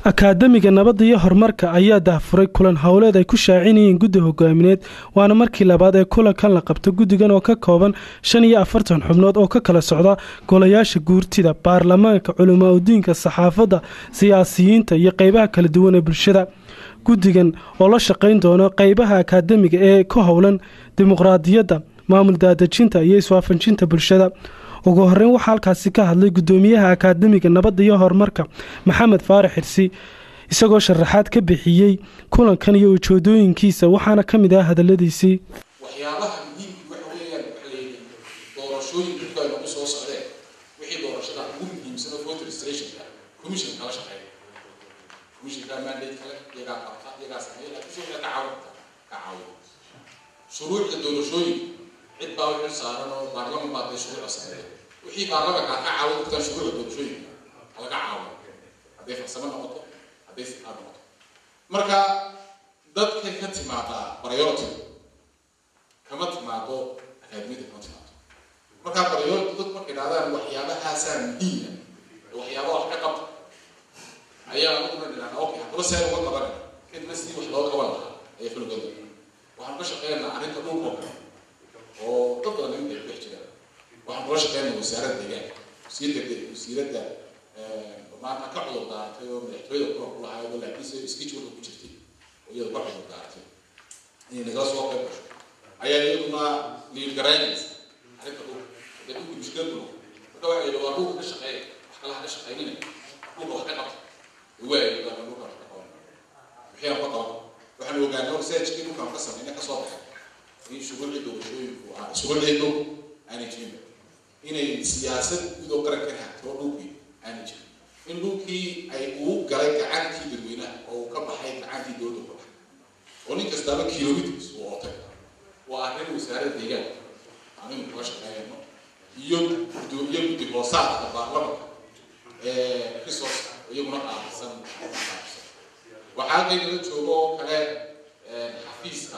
akaademiga nabadda iyo horumarka ayaa dahfuray kulan howleed ay ku shaacinayeen guddi hogaamineed waana markii labaad ee kulankan la qabto guddigan oo ka kooban shan iyo afartan xubnood oo ka kala socda golayaasha guurtida baarlamaanka culimaadudiinka saxaafadda siyaasiyiinta iyo qeybaha kala duwan ee bulshada guddigan oo la shaqayn doono qeybaha akaademiga ee ku howlan dimuqraadiyadda maamul daadejinta iyo iswaafajinta bulshada ugu horeyn waxaa halkaasi ka hadlay gudoomiyaha akaademiga nabadda iyo horumarka maxamed faarax xirsi isagoo sharaxaad ka bixiyey kulankan iyo ujeedooyinkiisa waxaana ka mid ah hadaladiisii waxyaabaha muhiimka waxa weeyaan waxa la yidhi doorashooyinka ku ay nagu soo socdeen wixii doorashada ugu muhiimsan oo voter registrationka commission kala shaqeeya commissionka mandate kale iyagaa qabta iyagaa sameeya laakiin si waxay ka caawin ka caawin shuruucda doorashooyinka cid baa wixii saaran oo baarlaman baa dee shuruucda sameeya wixii baarlamanka ka caawin kartaan shuruucda doorashooyinka laga caawin hadday farsamo noqoto hadday siqaad noqoto marka dadkay ka timaadaa priority kama timaado akaademiyada kama timaado markaa priority dadku markay idhahdaan waxyaabahaasaa muhiima waxyaaba wax ka qabta ayaa anaguna dhinaana okay haddaba see uga qabanaya kadibna sidii wax loo qaban lahaa ayaa fulgada waxaan ka shaqeynaa arrinta dhulkoo kale oo dad badan inta ku dhex jiraan waxaan kula shaqeynaa wasaaradda deegaanka wasiirda wasiiradda maanta ka cudur daaratay oo madaxtooyada kulan ku lahayd oo laakiinse scheduleka ku jirtay oo iyada ka cudur daaratay inay nagala soo qayb gasho ayaa iyaduna liilgaraynaysa arrinta dhulka hadee dhulka mushkilad dhulka marka waxay yidhi waa dhulka ka shaqeeya wax kale ha ka shaqeynina dhulka wax ka qabta waayo dhulka wax ka qaban wixii aan ka qaban waxaan ogaanay oo researchkii dhulkaan ka sameynay ka soo baxay in shuruucii doorashooyinku ah shuruucii dhul aanay jirin inay siyaasad guud oo qaranka hagto dhulkii aanay jirin in dhulkii ay uu galay gacantii dadweynaha oo uu ka baxay gacantii dowladda ka baxay oo nin kastaaba kilomitrs uu ootay waa arrin wasaaradda deegaanka aninu kula shaqeeyno iyo gudoomiye guddi hoosaadka baarlamanka ee resource iyaguna qaabilsan waxaa qaynala joogo oo kale xafiiska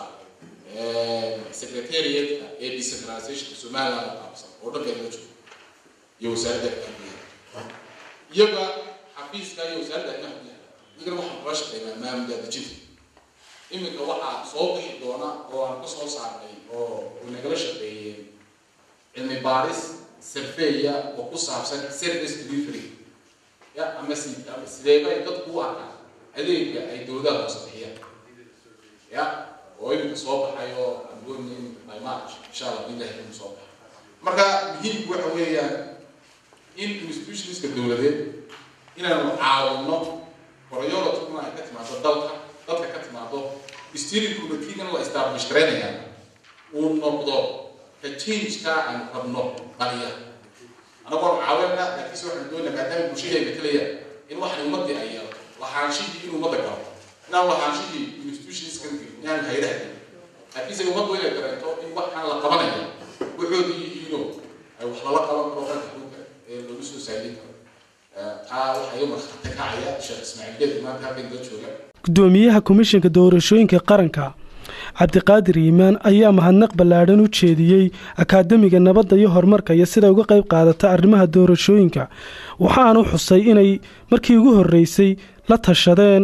secretariatka ee decentralizationka somaliland qaabilsan oo dhan qaynala joogo iyo wasaaradda amniga iyaga xafiiska iyo wasaaradda amniga iyagana waxaan kula shaqeynaa maamul daadejinta iminka waxaa soo bixi doona oo aan ka soo saarnay oo nagala shaqeeyeen cilmi baaris surveya oo ku saabsan service delivery ya ama si ama sideeba ay dadku u arkaan adeega ay dowladaha hoose bixiyaan ya oo iminka soo baxay oo aan gooni iminka by march insha allah billahi inuu soo baxay marka muhiimku waxa weeyaan in institutionska dowladeed inaanu caawino prioritikuna ay ka timaado dalka dadka ka timaado steering committeegan la establish garaynaya uu noqdo ka changeka aan rabno baliya anagoon caawinna laakiinse waxaan doonaa maadaama bulshadayna kalaya in waxan ummadii ay yeelato lahaanshihii in ummadda galo inaan lahaanshihii institutionskan inaan haydaha gelin laakiinse ummaddu inay dareento in waxaan la qabanaya waxoodii yihiinoo ay wax lala qaban karo ranka dhulka ee lagu soo saadin karo taa waxaa iga markhaati kacaya sheekh ismaaciil geed maanta halkan la jooga gudoomiyaha komishanka doorashooyinka qaranka cabdiqaadir iimaan ayaa mahadnaq ballaadhan u jeediyey akaademiga nabadda iyo horumarka iyo siday uga qayb qaadata arrimaha doorashooyinka waxaanu xusay inay markii ugu horreysay la tashadeen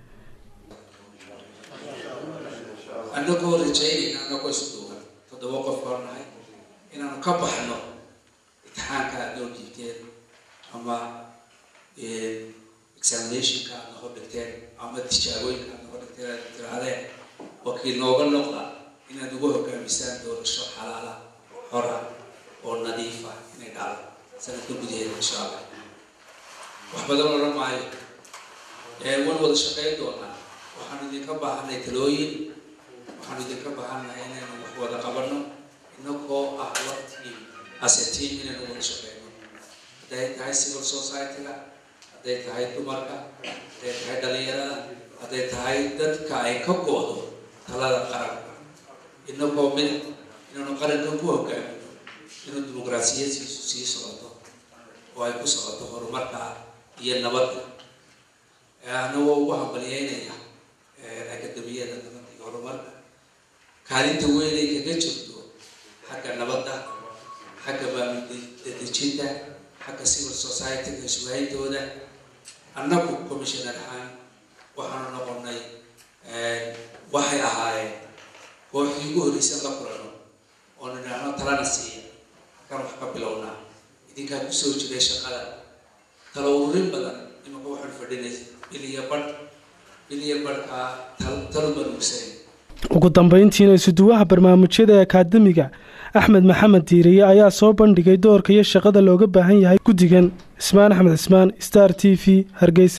annagoo rajaynayna annagoo isduugan toddoba qof hor nahay inaanu ka baxno imtixaanka aad noo dhiibteen ama examinationka aad noo dhigteen ama tijaabooyinka aad noo dhigteen aad tirahdeen wakiil nooga noqda inaad ugu hogaamisaan doorasho xalaala xora oo nadiifa inay dhacdo sanadka gudaheeda insha allah wax badan odhan maayo waan wada shaqayn doonaa waxaanu idinka baahanay talooyin waxaanu idinka baahannahay inaynu wax wada qabanno inagoo ah waqti as a team inaynu wada shaqeyno hadday tahay civil society-ga hadday tahay dumarka hadday tahay dhalinyarada hadday tahay dadka ay ka goodo talada qaranka inagoo mid inaanu qaranka ku hogaamino inuu dimuqraasiyadsiisu sii socoto oo ay ku socoto horumarka iyo nabadda anagoo ugu hambalyeynaya akademiyada nabadda iyo horumarka kaalinta weyn ay kaga jirto xagga nabadda xagga maamul-dadejinta xagga civil society-ga iswaayintooda annagu commissioner ahaan waxaanu noqonay waxay ahaayeen kooxdii ugu horreysan la kulano oo nidhaahno talana siiya halkaan wax ka bilownaa idinkaa kusoo jiray shaqada tala ururin badan imanka waxaanu fadhinay biliya badh biliya badhkaa talo manuugsanay ugu dambeyntiina isuduwaha barnaamijyada ee akaademiga axmed maxamed diiriye ayaa soo bandhigay doorka iyo shaqada looga baahan yahay guddigan ismaan axmed cismaan star t v hargeysa